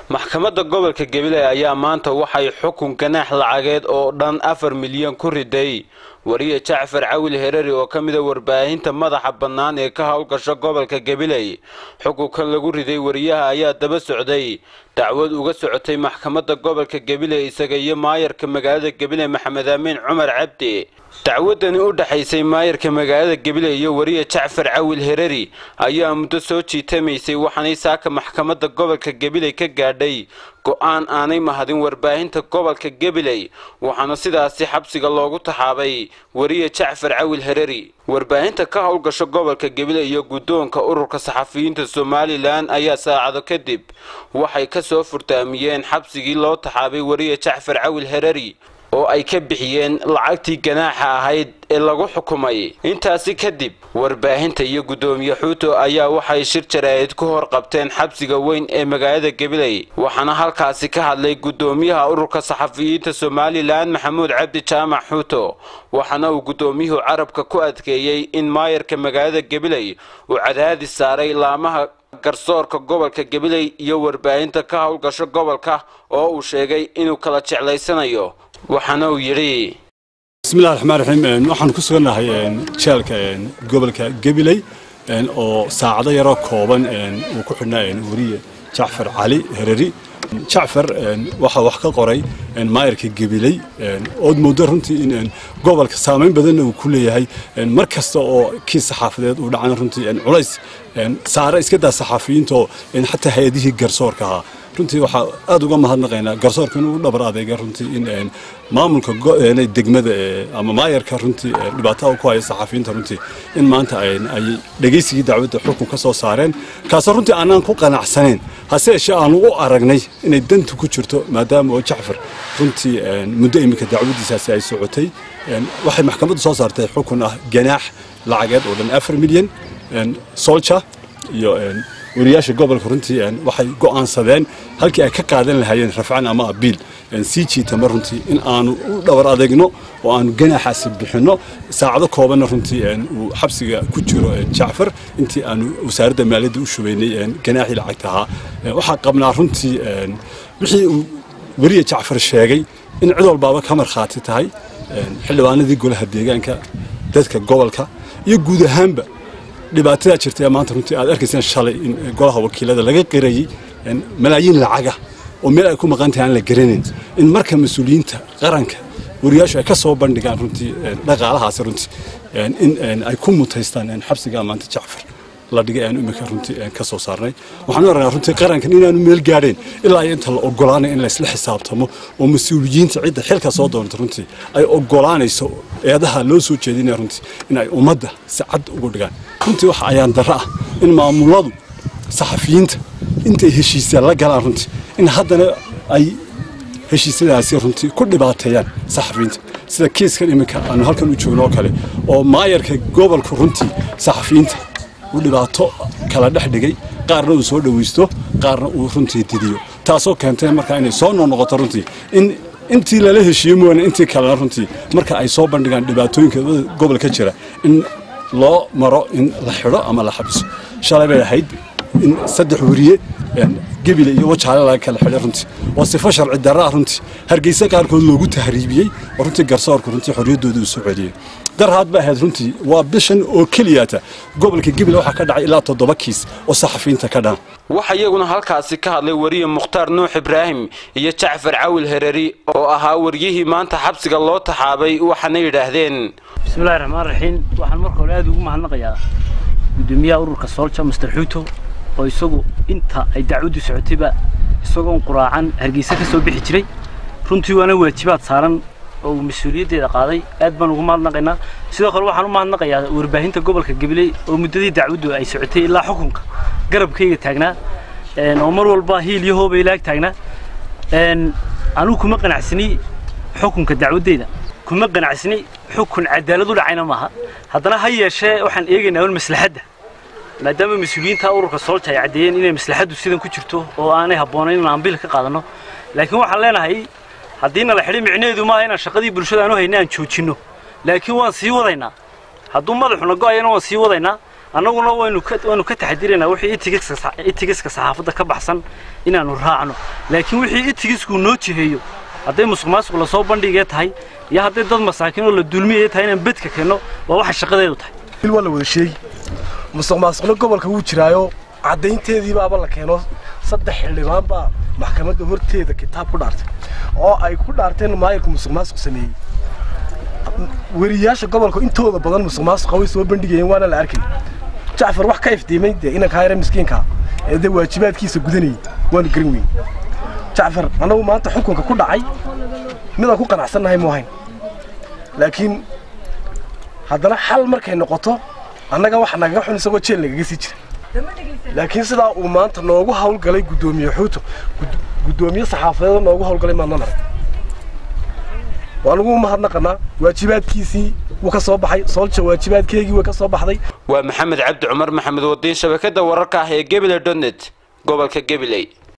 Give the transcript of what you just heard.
maxkamadda gobolka gabiley ayaa maanta waxay xukun ganaax lacageed oo dhan afar milyan ku riday wariye jacfar cawil hereri oo ka mida warbaahinta madaxa bannaan ee ka howlgasha gobolka gabiley xukunka lagu riday wariyaha ayaa daba socday dacwad uga socotay maxkamadda gobolka gabiley isaga iyo maayarka magaalada gabiley maxamed amiin cumar cabdi dacwadani u dhexaysay maayarka magaalada gabiley iyo wariye jacfar cawil hereri ayaa muddo soo jiitamaysay waxaanay saaka maxkamadda gobolka gabiley ka gaadhay go-aan aanay mahadin warbaahinta gobolka gabiley waxaana sidaasi xabsiga loogu taxaabay wariye jacfar cawil hereri warbaahinta ka howlgasho gobolka gabiley iyo guddoonka ururka saxafiyiinta somalilan ayaa saacado kadib waxay ka soo furtaamiyeen xabsigii loo taxaabay wariye jacfar cawil hereri oo ay ka bixiyeen lacagtii ganaaxa ahayd ee lagu xukumay intaasi kadib warbaahinta iyo guddoomiye xuuto ayaa waxay shir jaraa'id ku hor qabteen xabsiga weyn ee magaalada gabiley waxaana halkaasi ka hadlay guddoomiyaha ururka saxafiyiinta somalilan maxamuud cabdi jaamac xuuto waxaana uu guddoomiyuhu carabka ku adkeeyey in maayarka magaalada gabiley uu cadaadis saaray laamaha garsoorka gobolka gabiley iyo warbaahinta ka howlgasho gobolka oo uu sheegay inuu kala jeclaysanayo waxaana uu yidhi bismillahi raxmaan raxiim waxaan ku sugannahay jeelka gobolka gabiley oo saacado yaroo kooban uu ku xidhnaa weriye jacfar cali hereri jacfar waxaa wax ka qoray maayarka gabiley ood moodo runtii in gobolka saamayn badanna uu ku leeyahay mar kasta oo kiis saxaafadeed uu dhacana runtii culays saare iska daa saxaafiyiintaoo xataa hay-adihii garsoorka ahaa runtii waxaa aad uga mahadnaqaynaa garsoorka inuu dhabar adeega runtii in maamulka degmada ama maayarka runtii dhibaataa ku haya saxaafiyiinta runtii in maanta ay dhegaysigii dacwadda xukun ka soo saareen kaasoo runtii aanaan ku qanacsanayn hase yeeshee aanu u aragnay inay dantu ku jirto maadaama oo jacfar runtii muddo iminka dacwaddiisaasi ay socotay waxay maxkamaddu soo saartay xukun ah ganaax lacageed oo dhan afar milyan solja iyo wariyaasha gobolka runtii waxay go'aansadeen halkii ay ka qaadan lahaayeen rafcan ama abiil sii jiitama runtii in aanu u dhabar adeegno oo aanu ganaaxaasi bixinno saacado koobanna runtii uu xabsiga ku jiro jacfar intii aanu wasaaradda maaliyadda u shubaynay ganaaxii lacagta ahaa waxaa qabnaa runtii wixii uu weriye jacfar sheegay in cid walbaaba ka markhaati tahay xildhibaanadii golaha deegaanka dadka gobolka iyo guud ahaanba dhibaatadaa jirta ee maanta runtii aad arkayseen shalay in golaha wakiilada laga qirayey malaayiin lacaga oo meel ay ku maqan tahay aan la garanayn in marka mas-uuliyiinta qaranka wariyaashu ay ka soo bandhigaan runtii dhaqaalahaasi runtii in ay ku mutaystaan xabsigaa maanta jacfar la dhigay aanu imika runtii ka soo saarnay waxaanu aragnaa runtii qarankan inaanu meel gaadhayn ilaa iyo inta la ogolaanay in laysla xisaabtamo oo mas-uuliyiinta cidda xilka soo doonta runtii ay ogolaanayso eedaha loo soo jeedinaya runtii in ay ummadda si cad ugu dhigaan runtii waxa ayaan darro ah in maamuladu saxafiyiinta intay heshiisya la galaan runtii in haddana ay heshiisyadaasi runtii ku dhibaateeyaan saxafiyiinta sida kiiskan iminka aanu halkan u joogno oo kale oo maayarka gobolka runtii saxafiyiinta uu dhibaato kala dhex dhigay qaarna uu soo dhawaysto qaarna uu runtii didiyo taasoo keentay markaa inay soo noqnoqoto runtii in intii lala heshiiye mooyaane intii kalena runtii marka ay soo bandhigaan dhibaatooyinka gobolka jira in loo maro in la xidho ama la xabiso shalay bay ahayd in saddex weriye gebile iyo wajaale laga kala xidhay runtii oo sifo sharci darraa runtii hargeysa qaarkood loogu tahriibiyey oo runtii garsoorku runtii xorriyaddooda uu soo celiyey darhaad ba ahayd runtii waa bishan oo keliyaata gobolka gebile waxaa ka dhacay ilaa toddoba kiis oo saxafiyiinta ka dhan waxa iyaguna halkaasi ka hadlay wariye mukhtaar nuux ibraahim iyo jacfar cawil hereri oo ahaa waryihii maanta xabsiga loo taxaabay waxaana yidhaahdeen bismillahi raxmaan raxiim waxaan marka hore aad ugu mahadnaqayaa guddoomiyaha ururka soolja master xuuto oo isagu inta ay dacwaddu socotayba isagoon quraacan hargeysa ka soo bixi jiray runtii waana waajibaad saaran oo uu mas-uuliyaddeeda qaaday aad baan ugu mahadnaqaynaa sidoo kale waxaan u mahadnaqayaa warbaahinta gobolka gabiley oo muddadii dacwaddu ay socotay ilaa xukunka garabkayga taagnaa oo mar walba hiil iyo hooba ilaag taagnaa anugu kuma qanacsani xukunka dacwaddeeda kuma qanacsani xukun cadaalad u dhacayna maaha haddana ha yeeshee waxaan eegaynaa un maslaxadda maadaama mas-uuliyiinta ururka soolja ay caddeeyeen inay maslaxaddu sidan ku jirto oo aanay habboonayn in aan bil ka qaadanno laakiin waxaan leenahay haddiina la xidhay micnaheedu maaha inaan shaqadii bulshada aanu hayna aan joojinno laakiin waan sii wadaynaa hadduu madaxuna go'ayana waan sii wadaynaa annaguna waynu ka waynu ka taxadiraynaa wixii itigiska itigiska saxaafadda ka baxsan inaanu raacno laakiin wixii itigisku noo jiheeyo hadday musuq maasuq lasoo bandhigee tahay iyo hadday dad masaakiin oo la dulmiyaya tahay inaan bedka keenno waa waxa shaqadeedu tahay il waa la wada sheegi musuq maasuqna gobolka wuu jiraayo caddaynteediibaaba la keeno saddex xildhibaan baa maxkamadda horteeda kitaab ku dhaartay oo ay ku dhaarteen maayirku musuq maasuq sameeyey weriyaasha gobolka intooda badan musuq maasuqa way soo bandhigayeen waana la arkay jacfar wax ka iftiimay dee inankaa yare miskiinka ee dee waajibaadkiisa gudanayay waanu garan weyn jacfar annagu maanta xukunka ku dhacay midaan ku qanacsannahay mu ahayn laakiin haddana xal markay noqoto annaga waxa nagaga xun isagoo jeel nagaga sii jira laakiin sidaa uu maanta noogu hawlgalay guddoomiye xuuto guddoomiye saxaafadeed noogu hawlgalay maadnan arag waanugu mahadnaqanaa waajibaadkiisii wuu ka soo baxay soolja waajibaadkeygii way ka soo baxday waa maxamed cabdi cumar maxamed wadiin shabakadda wararka ah ee gebile donet gobolka gabiley